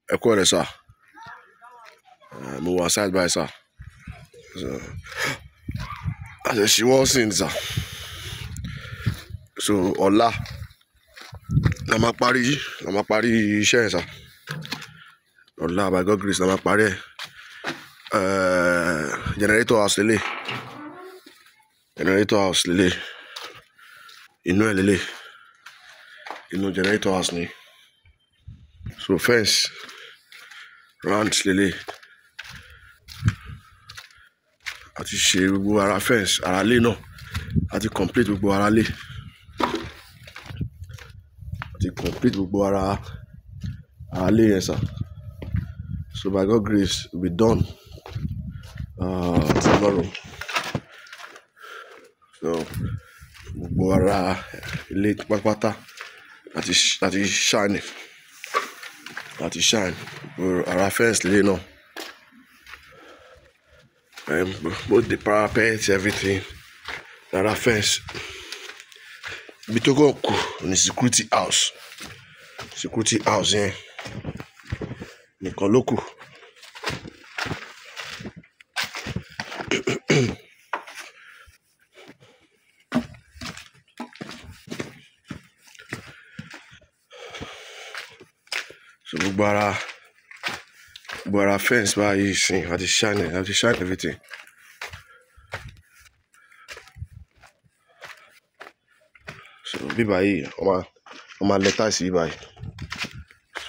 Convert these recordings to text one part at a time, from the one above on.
ẹ kú ọ̀rẹ́ sà Eh, mo wà side by sà so àṣẹṣe wọ́n sì ń sà so ọ̀la la máa parí la máa parí iṣẹ́ yẹn sà ọ̀la by God grace la máa parí ẹ̀ Eh, generator house lélẹ̀ generator house lélẹ̀ inú ẹ̀ lélẹ̀ inú generator house ni so fence round lélẹ̀ àti ṣe gbogbo ara fence ara lé náà àti complete gbogbo ara lé àti complete gbogbo ara ara lé yẹn sà so by God grace we be done uh, tomorrow so gbogbo ara ilé pátápátá àti àti shine àti shine gbogbo ara fence lé náà um, both the parapet everything ara fence ibi tó kàn kù ní security house security house yẹn nìkan ló kù so gbogbo ara gbogbo ara fence báyìí sìn àti shine àti shine everything so bíbá yìí wọ́n máa wọ́n máa lẹ táìsì bíbá yìí so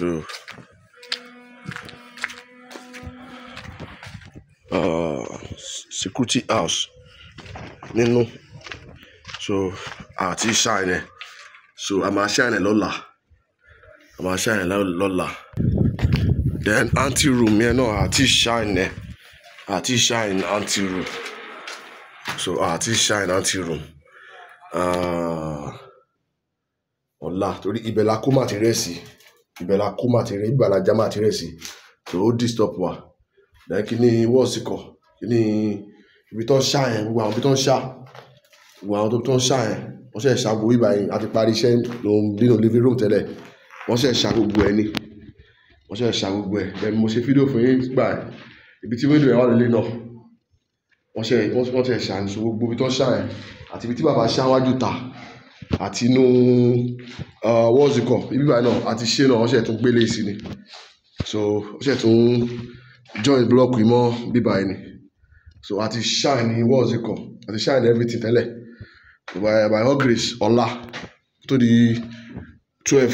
uh, security house nínú so àti shine ẹ̀ so a máa shine ẹ̀ lọ́la a máa shine ẹ̀ lọ́- lọ́la then anti room yẹn náà àti shine ẹ̀ àti shine anti room so àti shine anti room uh, ọ̀la torí ibẹ̀ la kó material sí ibẹ̀ la kó material ibẹ̀ la já material sí so ó disturb wa then kí ni wọ́ọ̀sì kọ̀ kí ni ibi tó ń ṣá yẹn gbogbo àwọn ibi tó ń ṣá gbogbo àwọn tó tó ń ṣá yẹn wọ́n ṣe ṣá gbogbo ibà yẹn àti parí iṣẹ́ lòun nínú living room tẹ́lẹ̀ wọ́n ṣe ṣá gbogbo ẹ̀ ni wọ́n ṣe ṣá gbogbo ẹ̀ then mo ṣe fídíò fún yín gbà ẹ̀ ibi tí wíńdò yẹn wà lélẹ̀ náà wọ́n ṣe wọ́n ṣe ṣá ní so gbogbo ibi tó ń ṣá yẹn àti ibi tí bàbá ṣá wájú ta àti inú wọ́ọ̀sì kọ̀ ibi báyìí náà àti ṣé náà wọ́n ṣe tún gbélé sí ni so wọ́n ṣe tún join block yìí mọ́ bíbá yìí ni so àti shine ní wọ́ọ̀sì kọ̀ àti shine everything tẹ́lẹ̀ so by by all grace ọ̀la tó di twelve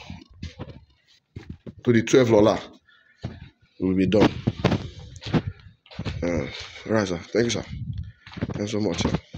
tó di twelve lọ́la we will be done uh, right sir thank you sir thank you so much sir.